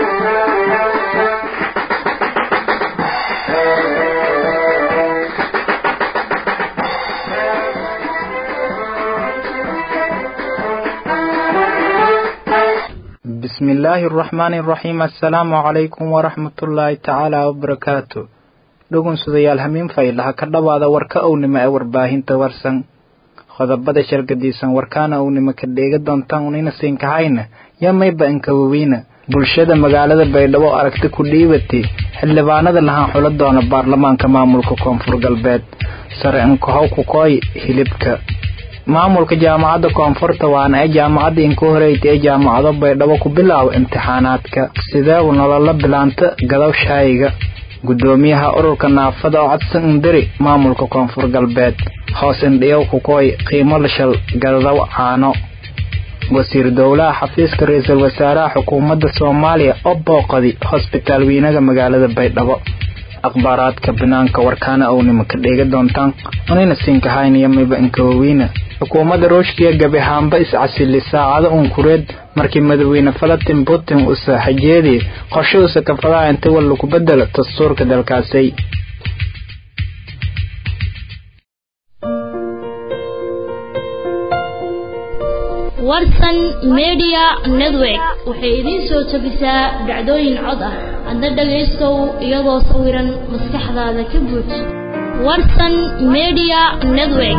بسم الله الرحمن الرحيم السلام عليكم ورحمة الله تعالى وبركاته dhugun sudayaal hamiin faylaha ka dhowaada warka ownima ee warbaahinta warsan qodobada shargadiisan warkaana ownima ka dheega doontaan unina siinkahayna yamayba inkawaweyna bulshada magaalada baydhabo aragti ku dhiibatay xildhibaanada lahaan xulo doona baarlamaanka maamulka koonfur galbeed sare inkahow kukooy hilibka maamulka jaamacadda koonfurta waana ee jaamacadda inka horeyta ee jaamacado baydhabo ku bilaabo imtixaanaadka sideebu nolola bilaanta gadaw shaayiga gudoomiyaha ururka naafada oo codsan indiri maamulka koonfur galbeed hoos indhiyow kukooy qiimo lashal gadaw caano wasiir dowlaha xafiiska ra-iisul wasaaraha xukuumadda soomaaliya oo booqadi hosbitaal weynaga magaalada baydhabo akhbaaraadka banaanka warkaana ownima ka dheega doontaan unayna siinkahaynaya mayba inkawaweyna xukuumadda ruushkiya gabi haamba iscasili saacado unkureed markii madaxweyne valatin putin uu saaxajeediyay qorshe uusa kafadaha inta wal lagu bedelo dastuurka dalkaasi warsan media network waxay idiin soo jabisaa dhacdooyin cod ah hadda dhagaystow iyadoo sawiran maskaxdaada ka buuj warsan media network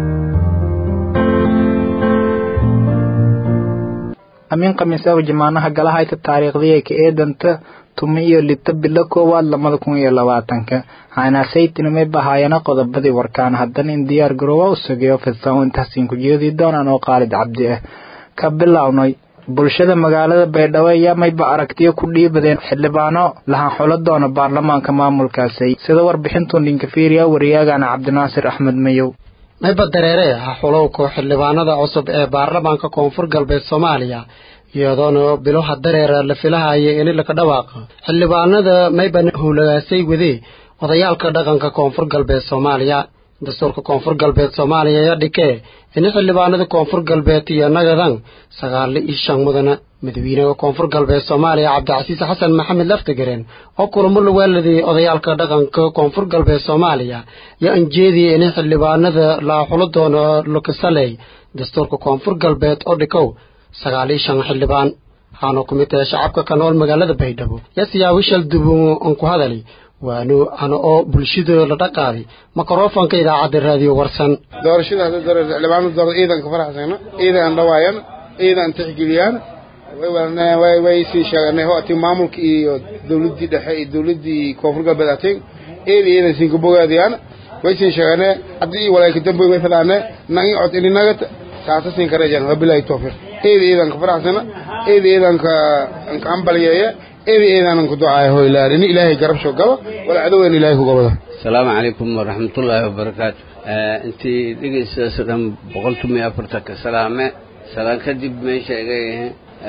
amiin khamiisaha jamaanaha galahayta taariikhdii ka eedanta tumi iyo lita bilo koowaad lamada kun iyo labaatanka xanaasaytinimay bahaayana qodobadii warkaan haddana in diyaar garoowa u sugayo fidsan intaasiin ku jeedi doonaan oo qaalid cabdi ah ka bilownay bulshada magaalada baydhabo ayaa mayba aragtiyo ku dhiibadeen xildhibaano lahaan xulo doona baarlamaanka maamulkaasi sida warbixintu dhinkafiiriya wariyaagana cabdinaasir axmed mayow mayba dareere ha xulowka xildhibaanada cusub ee baarlamaanka koonfur galbeed soomaaliya iyadoona biloha dareera la filahaya ini laka dhawaaqa xildhibaanada mayba howlagaasay wadee odayaalka dhaqanka koonfur galbeed soomaaliya dastuurka koonfur galbeed soomaaliya ayaa dhikee ini xildhibaanada koonfur galbeed iyo nagadan sagaal iyo shan mudana madaxweynaha koonfur galbeed soomaaliya cabdicasiis xasan maxamed laftigareen oo kulamo la waaladayay odayaalka dhaqanka koonfur galbeed soomaaliya yaa anjeediyay ini xildhibaanada la xulo doono lukisaley dastuurka koonfur galbeed oo dhikow sagaal iyo shan xildhibaan waxaana ku mid tahay shacabka ka nool magaalada baydhabo yaa siyaawishal dubu aan ku hadalay waanu ana oo bulshada la dhaqaaday mikrofonka idaacadda raadiyo warsan doorashada hadda doorasho xildhibaanada doorada ciidan ka faraxsana ciidan aan dhawaayaan ciidan tixgeliyaan way way sii sheeganay hooti maamulka iyo dawladdii dhexe iyo dawladdii koonfur galbeed ateen eedi ciidan siin ka bogaadiyaan way sii sheeganay haddii walaalka dambe way fadaane nangin cod ininagat saasa siin ka rajaan wabilaahi tawfiiq eedi ciidan ka faraxsana eedi ciidan ka ka ambalyeeya eedi ciidan ku ducaayo hoy laarini ilaahay garab soo gaba wala cadowgan ilaahay ku gabada السلام عليكم ورحمة الله وبركاته انت دقيقة سلام بقولتم يا فرتك سلامة سلام كدب ما شيء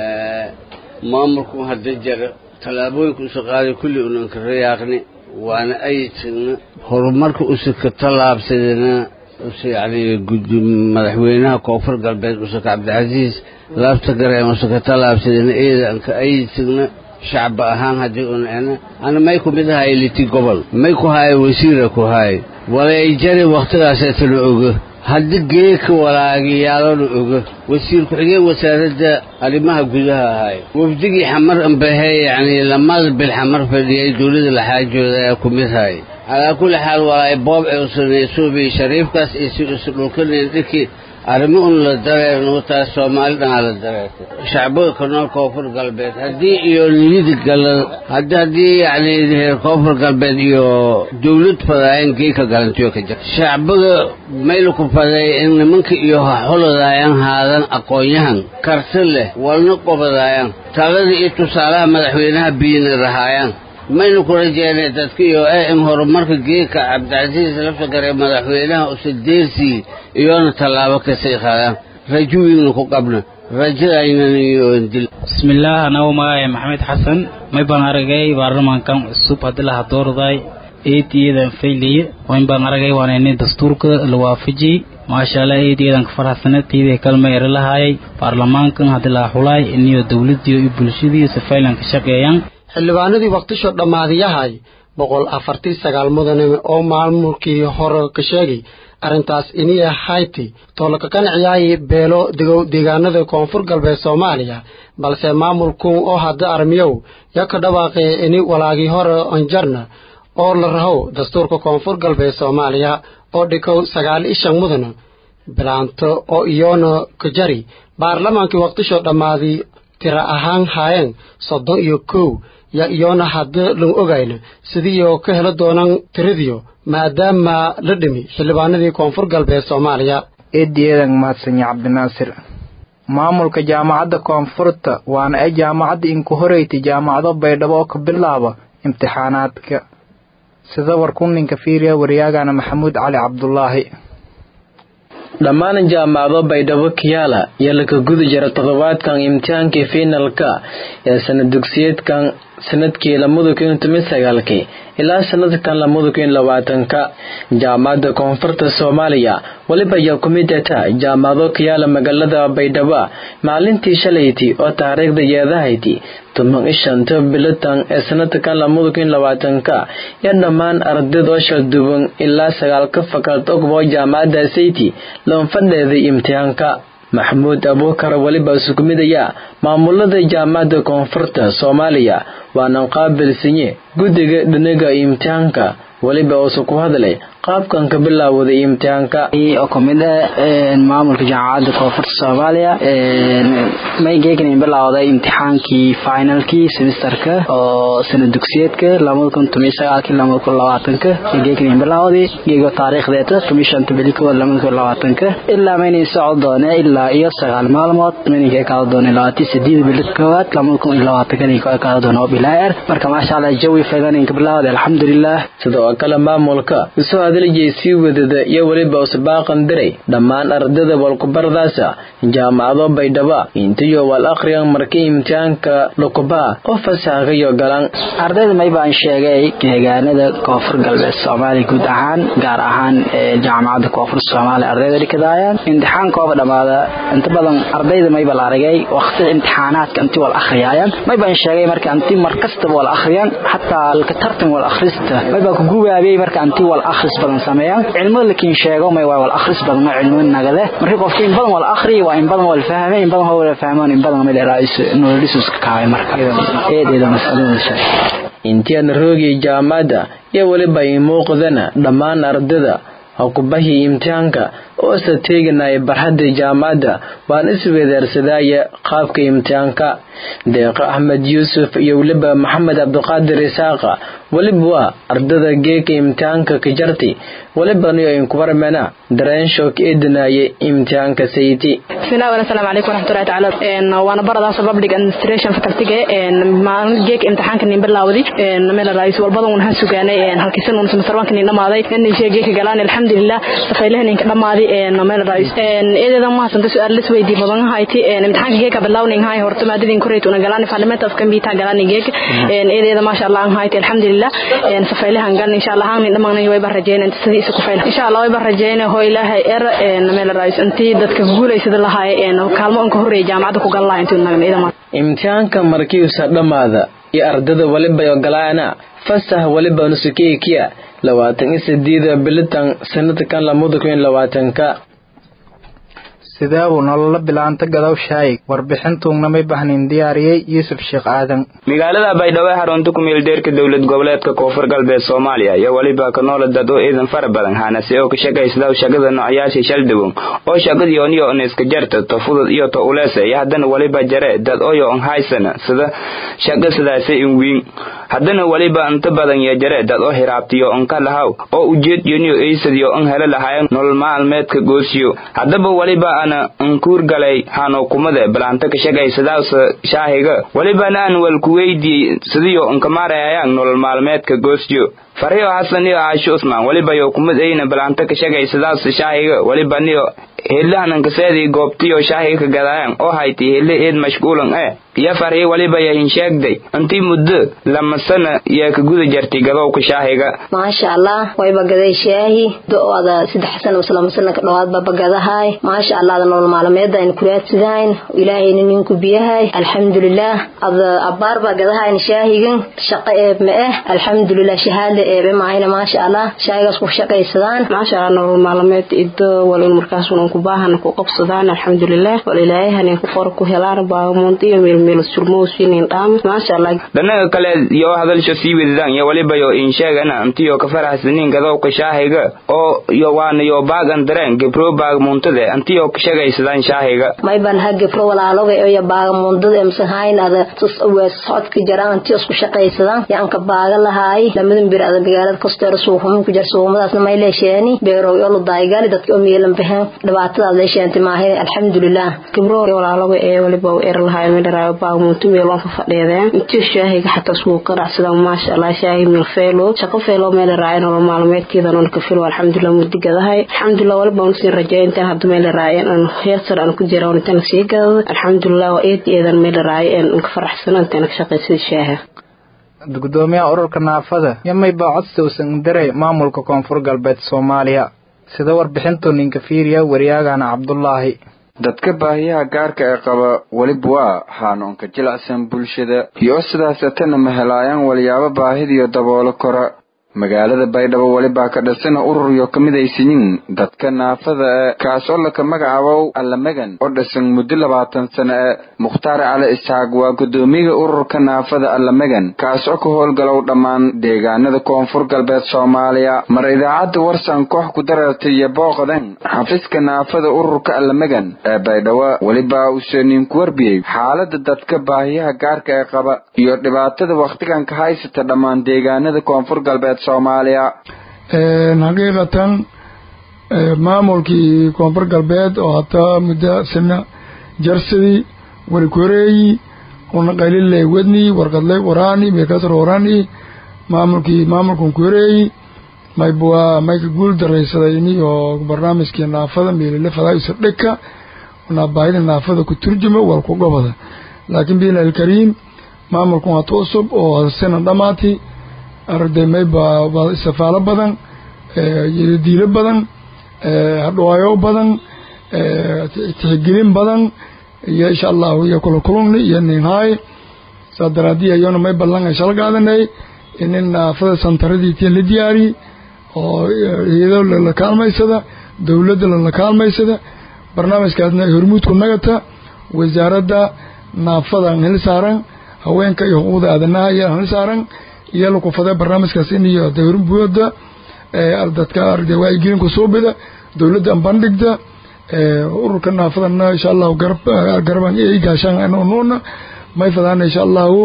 maamulku hadda jira tallaabooyinka usa qaaday kulli unan ka rayaaqni waana ayidsigna horumarka usa ka tallaabsadana usa yacni gudi madaxweynaha koonfur galbeed usa ka cabdicasiis laabta gareen usa ka tallaabsadana eedan ka ayidsigna shacba ahaan haddii un ena ana may ku mid ahay liti gobol may ku haaya wasiira ku haay walay jari wakhtigaaseta la oga haddi geeka walaagiyaalona oga wasiir ku-xigeen wasaaradda arrimaha gudaha ahaay wafdigii xamar ambahee yacni lamada bil xamar fadhiyay dowladda laxaajooda ayaa ku mid hay calaa kulli xaal walaay boob ee usanaysuubi shariifkaas iyo si usa dhulkanayn dhirkii arrimo un la dareerno taas soomaali dhanaa la dareertay shacbiga ka nool koonfur galbeed haddii iyo niyada gala haddii haddii yacni reer koonfur galbeed iyo dawlad fadaayeen geeka galantiyo ka jirta shacbiga mayla ku faday in nimanka iyo haxuladaayaan haadan aqoon-yahan karti leh walna qobadaayaan talada iyo tusaalaha madaxweynaha biyina rahaayaan maynu ku rajeynay dadka iyo e in horumarka geeka cabdicasiis lafagare madaxweynaha usadeersii iyoona tallaabo kasii qaadaan rajo wiigna ku qabna rajadaynan iyo dil bismillaah anagu magacay maxamed xasan may baan aragay baarlamaankan cusub haddii laha doorday eetiyadan fayliye wayn baan aragay waana nin dastuurka la waafajiyey maasha allah eed eedanka faraxsaneed tiidii kalma eri lahaayay baarlamaankan haddii laga xulaay iniyo dowladdiyo iyo bulshadii sifaylan ka shaqeeyaan xildhibaanadii waqtisho dhammaadiyahay boqol afartii sagaal mudane oo maamulkii hore ka sheegay arrintaas iniya hayti toolaka qanciyaay beelo degow deegaanada koonfur galbeed soomaaliya balse maamulkun oo hadda armiyow ya ka dhawaaqee ini walaagii hore onjarna oo la rahow dastuurka koonfur galbeed soomaaliya oo dhikow sagaal ishan mudana bilaanto oo iyoona ka jari baarlamaankii waqtisho dhammaadii tira ahaan haayeen soddon iyo kow ya iyoona hadda lan ogayna sidiioo ka helo doonaan tiradiyo maadaama la dhimi xildhibaanadii koonfur galbeed soomaaliya eedi eedan mahadsanya cabdinaasir maamulka jaamacadda koonfurta waana ay jaamacadda inku horeyti jaamacado baydhabo oo ka bilaaba imtixaanaadka sida warkuninka fiiriya waryaagana maxamuud cali cabdulaahi dhammaan jaamacado baydhabo kiyaala iyo laka gudi jira toddobaadkan imtixaankii fiinalka ee sanad dugsiyeedkan sanadkii lamada kun toban sagaalkii ilaa sanadkan lamada kun labaatanka jaamacadda koonfurta soomaaliya weliba ayaa ku mid ata jaamacado kiyaala magaalada baydhabo maalintii shalayti oo taariikhda yeedahayti toban ishanta bilatan ee sanadkan lamada kun labaatanka iyo dhammaan ardayd oo shalduban ilaa sagaalka fakad ogbo jaamacadda sayti loonfadheeday imtixaanka maxamuud abuukar weliba sukumidaya maamulada jaamacadda koonfurta soomaaliya waana qaabilsanye guddiga dhinaga imtixaanka weliba uusa ku hadlay qaabkan ka bilaawday imtixaanka oo kamid ah maamulka jaamacadda koonfurta soomaaliya maygeekan bilowday imtixaankii finalkii semesterka oo sanad dugsiyeedka lamada kun toban sagaalkii lamada kun labaatanka geekan bilowday geego taariikhdeeta toban shanta bili kowaad lamada kun labaatanka ilaa maynay socon doone ilaa iyo sagaal maalmood maynay kaada doone labaatan sideed bili kowaad lamada kun iyo labaatanka kaada doone oo bilaayar marka maasha allah jawi faydaninka bilowday alxamdulilah sidoo kale maamulka usoo hadlayay sii wadada iyo weliba usbaaqan diray dhammaan ardada walkubardaasa jaamacado baydhaba intiyo wal akhriyan markii imtixaanka lukubaa oo fasaaqayo galan ardayda may baan sheegay deegaanada koonfur galbeed soomaaliya guud ahaan gaar ahaan jaamacadda koonfur soomaaliya ardayda dhikadaayaan imtixaankooba dhammaada inta badan ardayda mayba la aragay waqtida imtixaanaadka intii wal akhriyaayan may baan sheegay marka intii mar kastaba wal akhriyaan xataa laka tartan wal akhrista may baan ku gubaabiyey marka intii wal akhris badan sameeyaan cilmada lakiin sheego may waa wal akhris badan ma cilmo nagade markii qofka in badan wal akhri waa in badan wal fahmay in badan wal fahmaan in badan mid raayis nololisus ka kaay marka eedeeda masalada shay intiyan roogii jaamacadda iyo weliba i muuqdana dhammaan ardada hokubahii imtixaanka oosa teeganaya barxadda jaamacadda waan isweedaarsadaya qaabka imtixaanka deeqa axmed yuusuf iyo weliba maxamed cabdiqaadir isaaqa weliba waa ardada geeka imtixaanka ka jartay welibaniyo inkubarmena dareenshook eedinaaye imtixaanka sayti bismillahi assalaamu calaykum waraxmatullahi tacaala waana baradaas public administration facultyga geek imtixaanka nin bilaawdi meel raayis walbada un han sugaanay halkiisan un semesterwanka nin dhamaaday nishe geeka galaan alxamdulilah safaylaha ninka dhamaaday meel raayis eedeeda mahasanta su-aal lis weydii badan hayti imtixaanka geeka bilawning hay horta maadadin koreyt una galaan parliament of computer galaan geek eedeeda maasha allah hayti alxamdulilah safaylahan gal insha allah nin dhamaan way barajeeyeen sidii isku fayl insha allah way barajeeyeen hoo ilaahay er meel raayis intii dadka guuleysada lahaayeen kaalmo unka horeeyay jaamacadda ku gal lahaa intuu nagan imtixaanka markiisa dhammaada iyo ardada waliba ogolaana fasax waliba nusukeekiya labaatan iyo sideeda bilitan sanadkan lamada kun labaatanka sideebuu nolola bilaanta gadow shaayig warbixintuugna may bahnin diyaariyey yuusuf sheekh aadan magaalada baydhabo ee xarunta ku meeldeerka dowlad goboleedka koonfur galbeed soomaaliya iyo weliba ka noola dad oo ciidan fara badan hanase oo ka shaqaysadaw shaqada noocayaasha shaldawow oo shaqadii oniyo on iska jarta to fudud iyo to uleesa iyo haddana weliba jare dad oyo on haysana sida shaqa sidaase in wiin haddana weliba inta badan iyo jare dad oo hiraabtiyo on ka lahaw oo ujeed yoniyo eysadiyo on hele lahayan nolol maalmeedka goosiyo haddaba weliba ana nkuur galay hanukumada balaanta ka shaqaysadaasa shaahiga welibana aan walkuweydii sidiyo nkamaarayayaan nolol maalmeedka goosyo faryo xasan iyo caasho usmaan weliba yo kumid ayna balaanta ka shaqaysadaasa shaahiga welibaniyo helahanankaseedii goobtiyo shaahiga ka gadaayan oo hayti hele eed mashquulan eh iyo farxii waliba yahin sheegday intii muddo lama sana yaa ka guda jartay gadowka shaahiga maasha allah wayba gaday shaahi do-ada saddex sana mise lama sana ka dhowaadba bagadahay maasha allah ada nolol maalmeeda aynu kuraadsidahayn ilaahayna ninku biyahay alxamdulilah ada abaar baa gadahayn shaahigan shaqo eeb ma eh alxamdulilah shahaada eebe maahayna maasha allah shaahigaas ku shaqaysadaan maasha allah nolol maalmeed ido walin markaas unan ku baahana ku qabsadaan alxamdulilah wal ilaahayahanin ku qora ku helaan baagamoonta iyo meelmeel surmowsinin dhaam maasha allah dhanaga kale yoo hadalsho sii wedadaan iyo waliba yo in sheegana intiyo ka faraxsanin gadowka shaahiga oo yo waana yo baagan dareen gebro baagamuuntade intiyo ka shagaysadaan shaahiga mayban ha gebro walaaloga iyo baagamuundada emsahayn ada socodka jaraan intiyo isku shaqaysadaan yaan ka baaga lahaay lamadan bir ada magaalada kosteero suuqhumin ku jar suuqmadaasna may leesheeni beerow iyo ludaayigali dadka oo meelan baxeen dhibaatadaas leesheentay maahay alxamdulilah gebro walaaloga ee waliba er lahaay midharaayo baagamuunto meeloon ka fadhiideen intiyo shaahiga xataa suuqa dhacsadaan maasha allah shaahi meel feelo shaqo feelo meel raayo nolol maalmeedkeeda nool ka filo alxamdulilah mudigadahay alxamdulilah waliba aan siin rajeeyo intaan hadda meel raayeen aan heer sare aan ku jira oo intaan sii gadado alxamdulilah waa eed eedan meel raayo aan ka faraxsana intaan ka shaqaysada shaaha gudoomiyaha ururka naafada yamay baa codsi uusan diray maamulka koonfur galbeed soomaaliya sida warbixintu ninka fiiriya waryaagana cabdulaahi dadka baahiyaha gaarka ee qaba weliba waa haanoonka jilacsan bulshada iyo sidaasatana ma helaayaan walyaabo baahidiyo daboolo kora magaalada baydhabo welibaa ka dhisana urur iyo ka midaysiyin dadka naafada e kaas oo laka magacabow allamagan oo dhisan muddo labaatan sano e mukhtaar cali isxaaq waa guddoomiyaha ururka naafada allamagan kaas oo ka howlgalow dhammaan deegaanada koonfur galbeed soomaaliya mar idaacadda warsan koox ku dareertay iyo booqdan xafiiska naafada ururka allamagan ee baydhabo welibaa uuse ninku warbiyey xaalada dadka baahiyaha gaarka ee qaba iyo dhibaatada wakhtigan ka haysata dhammaan deegaanada koonfur galbeed xaqiiqatan maamulkii koonfur galbeed oo hataa muddo sina jarsadii warikoreeyi una qayliley wedni warqadley waraani meekasar warani maamulkii maamulkan koreeyi maybwaa mayka guul daraysadayni oo barnaamijkii naafada meelile fadaayusa dhika una baahida naafada ku turjuma wal ku gobada laakiin biilah alkariim maamulkan waa tu cusub oo sina dhamaati arday mayba istifaalo badan diilo badan hadhawaayo badan tixgelin badan iyo insha allahu iyo kula kulungni iyo ninhaay saa daraadii ayona may ballan ay shala qaadanay inin naafada santaradiitiin la diyaari oo iyado lala kaalmaysada dowladda lala kaalmaysada barnaamijkaasna hormuudku nagata wasaaradda naafadan hil saaran haweenka iyo xuquuqda aadanaha iyo hil saaran iyo lakufada barnaamijkaas in iyo dawrbuoda dadka arday waayigelinku suubida dowladda bandhigda ururka naafadana insha allahu garab garaban ay gaashaan nuuna may fadaan insha allahu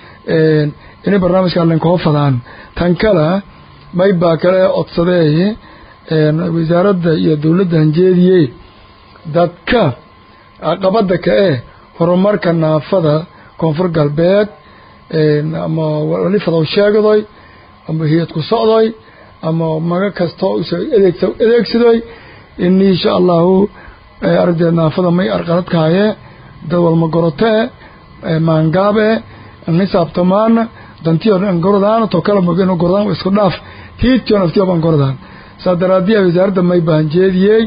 inay barnaamijka lankoo fadaan tan kale may baa kale codsadee wasaaradda iyo dowladda hanjeediye dadka caqabada ka eh horumarka naafada koonfur galbeed ama wali fadow sheegdoy ama hiyad ku socdoy ama maga kastoo adeeg adeegsadoy ini insha allahu aragdeed naafada may arqaladkaaye dad walma gorotee maangaabe nisaabtamaana dantiyo gorodaan to kala mogeno gorodaan isku dhaaf hiidkiyo naftiyo ban gorodaan saa daraadiya wasaaradda may ba hanjeediyey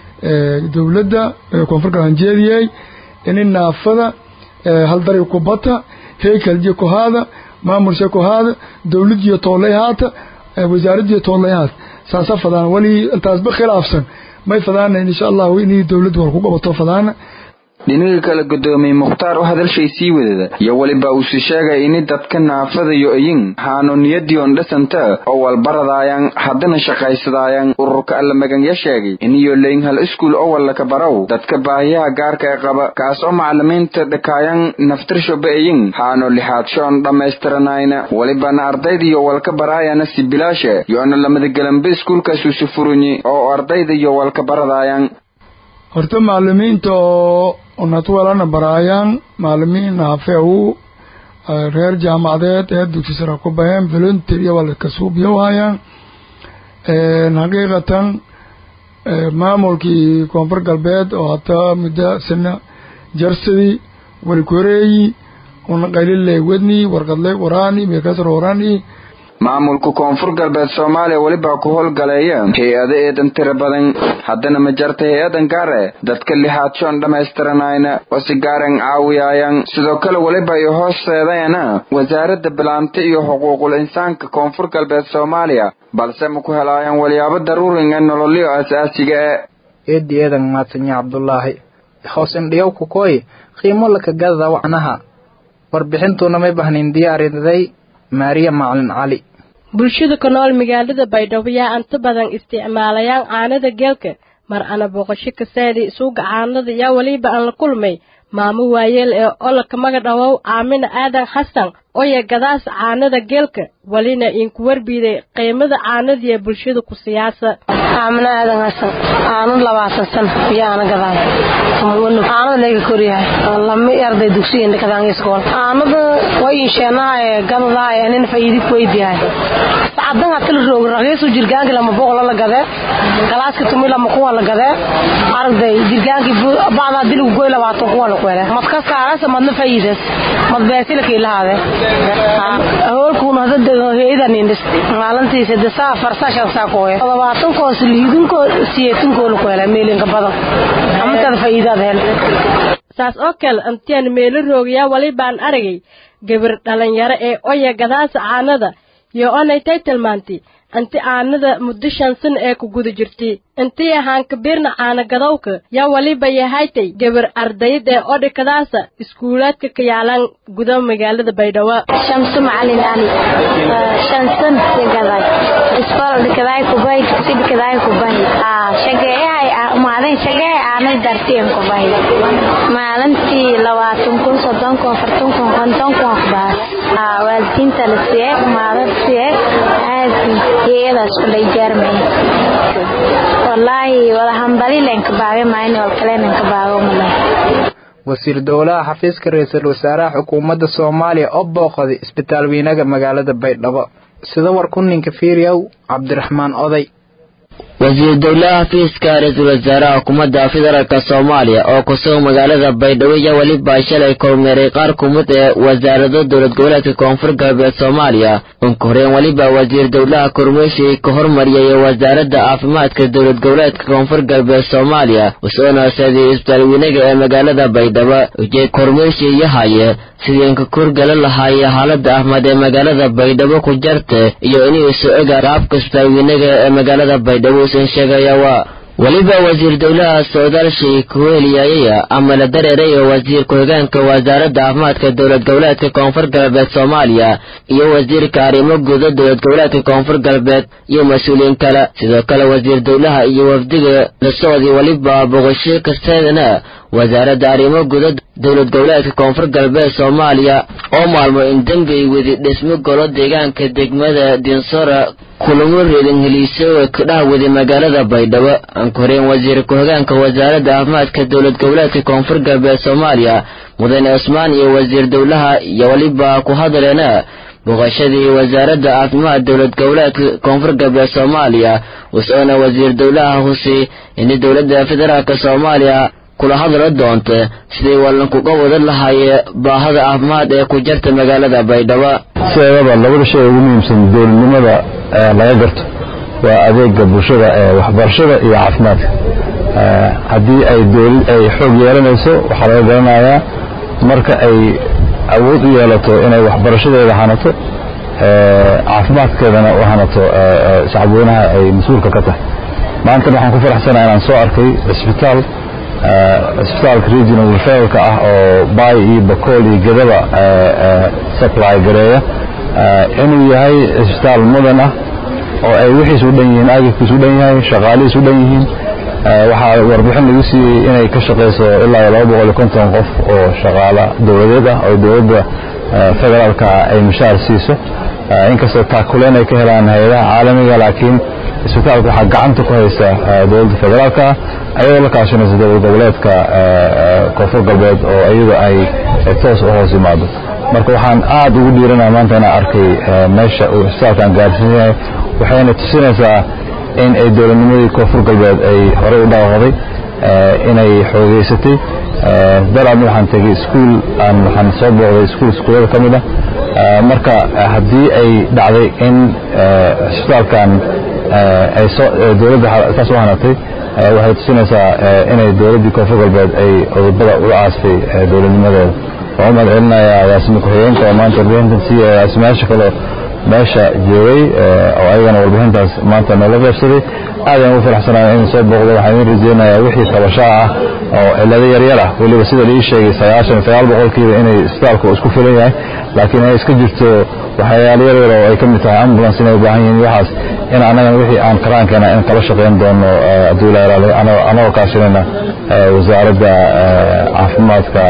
dowladda koonfurka hanjeediyey ini naafada hal dari ku bata heekaljiyo ku haada maamulsha ku haada dowladiyo toolay haata wasaaradiyo toolay haata saasa fadaan wali intaasba khilaafsan may fadaanayn insha allahu inay dowladdu war ku qabato fadaana dhinaga kale gudoomiyey mukhtaar oo hadalshay sii wadada iyo weliba uuse sheegay ini dadka naafadayo iyin haano niyadiyon dhasanta oo walbaradaayaan haddana shaqaysadaayaan ururka allamaganya sheegay iniyo leyn hal iskuul oo wallaka barow dadka baahiyaha gaarka ee qaba kaas oo macalimiinta dhakaayan naftirshoba iyin haano lixaadshoon dhammaystiranayna welibana ardaydiyo walka baraayana si bilaashe yoona lamadagelanba iskuulkaasuusi furunyi oo ardayda iyo walka baradaayaan horta macalimiinta oo natwalana baraayaan macalimiin naafeewu reer jaamacadeed ee dugsi sare ku baheen volunteer iyo walakasuubyo hayaan xaqiiqatan maamulkii koonfur galbeed oo hataa muddo sina jarsadi walkoreeyi una qayliley wadni warqadley qoraani meekasar horani maamulka koonfur galbeed soomaaliya welibaa ku howlgaleeya hay-ado eedan tira badan haddana ma jarta hay-adan gaare dadka lixaadshoon dhammaystiranayna oo si gaaren caawiyaayan sidoo kale weliba ay hoosteedayana wasaaradda bilaanta iyo xuquuqul insaanka koonfur galbeed soomaaliya balse ma ku helaayaan walyaabo daruurin ee nololyo asaasiga e eedi eedan maadsanya cabdulaahi hoos indhiyow kukoy qiimo laka gadada wacnaha warbixintuna may bahnin diyaariday maariya macalin cali bulshada ku nool magaalada baydhabo yaa inta badan isticmaalayaan caanada geelka mar ana booqasho kasaadi suuga caanada yaa weliba aan la kulmay maamo waayeel ee ololka magadhawow aamina aadan xasan oya gadaas caanada geelka welina inku warbiiday qiimada caanadiiya bulshada ku siyaasa aamina aadan xasan aanu labaatan sano yaana gadaay aanada layga koryahay lama arday dugsiga kadaan iskool aanada way insheenahay gadadahay nin faa'iidi ku weydiyahay sacadan hatil roog raqiisu jirgaanki lama boqol la gade galaaska tumi lama kuwa la gade arday jirgaanki bacda diligu goy labaatan kuwa la kwele madka saarasa madna faa'iidas mad beesila kiilahaade hoolkuuna hadda heedan indhis maalintiisa dasaa farsashan saa kooye labaatan koos liidinko siyeetinkoo la kwele meelinka badan amatada faa'iidaad hel saas oo kale intiaan meelo roogayaa welibaan aragay gabar dhalinyaro ee oya gadaasa caanada iyo onaytay tilmaantay inti aanada muddo shan san ee ku guda jirtay intii ahaan kabiirna caana gadowka yaa weliba yahaytay gabar ardayd ee odhikadaasa iskuulaadka ka yaalaan guda magaalada baydhabo shamsu macalin ali shansan gaday iskool dhikadaay kubay dugsi dhikadaay kubay shageeyahay maadan shageehay aanay dartiyan kubay maalintii labaatan kun soddon kun afartan kun konton kun kubaa waalidiinta la siiyey maadad siiyey aad iyadaas kulay jaarmay wallaahi wada hambali leen kabaabe maayna wal kale leen kabaabo malay wasiir dowlaha xafiiska ra-iisul wasaaraha xukuumadda soomaaliya oo booqday isbitaal weynaga magaalada baydhabo sida warku ninka fiiriyow cabdiraxmaan oday wasiir dowlaha xafiiska ra-iisul wasaaraha xukuumadda federaalk soomaaliya oo kusugan magaalada baydhabo iyo weliba shalay kormeeray qaar kumid ee wasaarado dowlad goboleedka koonfur galbeed soomaaliya unka horeen weliba wasiir dowlaha kormeeshii ka hormariyay wasaaradda caafimaadka dowlad goboleedka koonfur galbeed soomaaliya usoona seeday isbitaal weynaga ee magaalada baydhabo ujeed kormeeshii yahaye sidii inka kurgala lahaaye xaalada ahmad ee magaalada baydhabo ku jarta iyo inuu isu ega qaabka isbitaal weynaga ee magaalada baydhabo usan sheegaya waa weliba wasiir dowlaha socdaalshii kuweeliyayaya ama la dareeray oo wasiir ku-xigeenka wasaaradda caafimaadka dowlad goboleedka koonfur galbeed soomaaliya iyo wasiirka arrimo guda dowlad goboleedka koonfur galbeed iyo mas-uuliyiin kale sidoo kale wasiir dowlaha iyo wafdiga la socday weliba boqosho kasteedana wasaaradda arrimo guda dowlad goboleedka koonfur galbeed soomaaliya oo maalmo in dembay wadi dhismo golo deegaanka degmada dinsora kulamo reedan heliiso ka dhahwada magaalada baydhabo anka horeen wasiir ku-xigeenka wasaaradda caafimaadka dowlad goboleedka koonfur galbeed soomaaliya mudane cusmaan iyo wasiir dowlaha iyo weliba ku hadaleena booqashadii wasaaradda caafimaad dowlad goboleedka koonfur galbeed soomaaliya usoona wasiir dowlaha husi in dowladda federaalk soomaaliya kula hadla doonta sidii wallankuga wadan lahaaye baahada caafimaad ee ku jarta magaalada baydhabo sideedaba labada shay ugu muhiimsan dowladnimada laga garto waa adeega bulshada ee waxbarashada iyo caafimaadka haddii ay dowlad ay xoog yeelanayso waxaa laga garanayaa marka ay awood u yeelato inay waxbarashadeeda hanato caafimaadkeedana u hanato shacabweynaha ay mas-uulka ka tahay maantana waxaan ku faraxsanaha inaan soo arkay cisbitaal cisbitaalka regional referalka ah oo bay iyo bakool iyo gadaba supply gareeya inuu yahay cisbitaal mudan ah oo ay wixiis u dhan yihiin agabkiis u dhan yahay shaqaalihiis u dhan yihiin waxaa warbixin lagu siiyey inay ka shaqayso ilaa iyo laba boqol iyo konton qof oo shaqaala dowladeed ah oo dowladda federaalka ay mushaar siiso inkastoo taakuleen ay ka helaan hay-adaha caalamiga laakiin isbitaalka waxaa gacanta ku haysa dowladda federaalka ah ayadoo la kaashanaysa dowlad goboleedka koonfur galbeed oo iyadu ay toos u hoos yimaado marka waxaan aad ugu dhiiranaya maanta inaan arkay meesha uu isbitaalkan gaarsiin yahay waxayna tusinaysaa in ay dowladnimadii koonfur galbeed ay horey u dhaawacday inay xoogeysatay daraadna waxaan tegey iskuul aan waxaan soo booqday iskuul iskuullada ka mid ah marka haddii ay dhacday in cisbitaalkan ay soo dowladda saas u hanatay waxay tusinaysaa inay dowladdii koonfur galbeed ay cudubada ula aastay dowladnimadooda waxaan u mahad celinayaa agaasima ku-xigeenka oo maanta warbixintan siiya agaasimayaasha kaleo meesha joogay oo ayagana warbixintaas maanta noola qaybsaday aad ayaan ugu faraxsanahay in soo booqdo waxaan idin rajeynayaa wixii tabashaa ah oo cillado yaryar ah weliba sida la ii sheegay sagaashan sagaal boqolkiiba inay isbitaalku isku filan yahay laakiin ay iska jirto waxyaalo yaryar oo ay ka mid tahay ambulance inay u baahan yihiin waxaas in annagana wixii aan karaankeena in kala shaqayn doono hadduu ilaa yaraado anagoo kaashinayna wasaaradda caafimaadka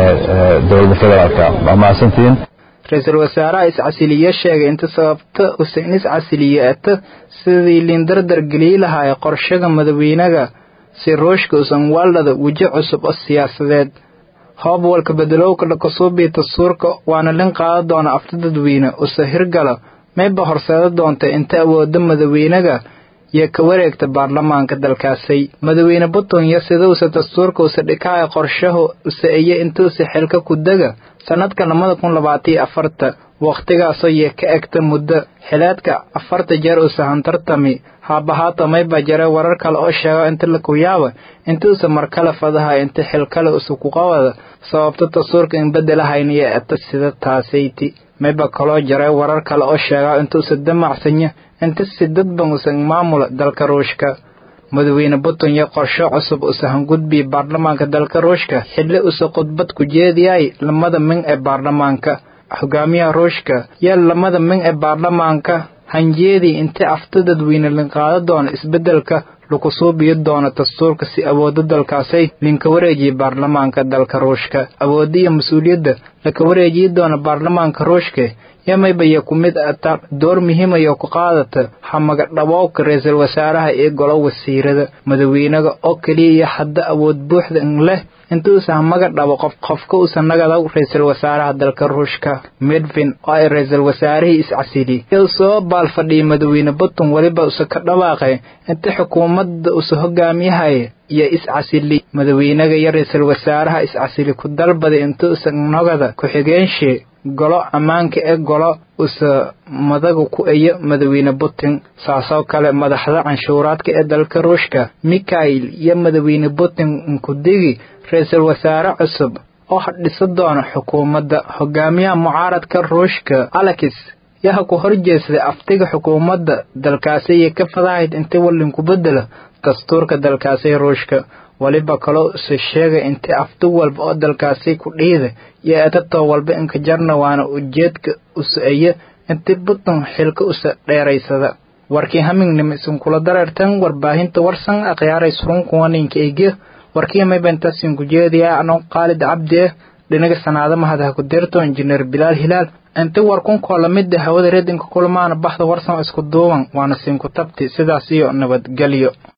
ee dowladda federaalka waa mahadsantihiin ra-iisul wasaaraha iscasiliye sheegay inta sababta usan iscasiliyeeta sidii liindardar gelii lahaay qorshaga madaxweynaga si rooshka usan waldhada weji cusub oo siyaasadeed hoobwalka bedelowka dhakasuubii dastuurka waana lin qaada doona afta dadweyne usa hirgala mayba horseeda doonta inta awooda madaxweynaga iyo ka wareegta baarlamaanka dalkaasay madaxweyne buntland sidausa dastuurka usa dhikaaya qorshahu usa iyo intuusa xilka ku dega sanadka labada kun labaataiyo afarta wakhtigaasoo yee ka egta muddo xileedka afarta jeer usa hantartami haabahaata mayba jare warar kale oo sheego inta la kuyaaba intuusa markale fadaha inta xilkale usa kuqabada sababta dastuurka in bedelahayn iyo eta sida taasayti mayba kaloo jare warar kale oo sheega intuusa damacsanya inta si dadban usan maamula dalka ruushka madaxweyne buntland qorsho cusub usa hangudbii baarlamaanka dalka ruushka xilli usa khudbad ku jeediyay lamada min ee baarlamaanka hogaamiyaha ruushka yaa lamada min ee baarlamaanka hanjeedii inta afta dadweyne linqaado doona isbeddelka lagu suubiyo doono dastuurka si awooda dalkaasay linka wareejiya baarlamaanka dalka ruushka awoodda iyo mas-uuliyadda laka wareejiyi doona baarlamaanka ruushka yamaybaya ku mid ata door muhiimaya ku qaadata hamaga dhaboobka ra-iisul wasaaraha iyo golo wasiirada madaxweynaga oo keliya iyo hadda awood buuxda in leh intuusa hamaga dhabo qof qofka usa nagada ra-iisul wasaaraha dalka ruushka medvin oo ay ra-iisul wasaarihii iscasili u soo baalfadhiyay madaxweyne buntland weliba usa ka dhawaaqay inta xukuumadda usa hogaamiyahaya iyo iscasili madaxweynaga iyo ra-iisul wasaaraha iscasili ku dalbaday intuusa nagada ku-xigeenshi golo ammaanka ee golo usa madaga ku eyo madaxweyne putin saasoo kale madaxda canshuuraadka ee dalka ruushka mikhail iyo madaxweyne putin nkudigi ra-iisul wasaare cusub oo dhisa doona xukuumadda hogaamiyaha mucaaradka ruushka alex yaha ku horjeestay aftiga xukuumadda dalkaasi iyo ka fadahayd inta wallinku bedela dastuurka dalkaasi ruushka weliba kaloo use sheegay inta afti walba oo dalkaasi ku dhiida iyo etatoo walba inka jarna waana ujeedka usa-eya inta puntland xilka usa dheeraysada warkii hamingnima isinkula dareertan warbaahinta warsan akhyaaray surunkuwaninka eegya warkii maybantasin ku jeediyaa anoo qaalid cabdi ah dhinaga sanaada mahadaha ku deerto injineer bilaal hilaal inta warkunkoo lamida hawada redinka kulmaana baxda warsan isku duuban waana sinku tabti sidaas iyo nabadgelyo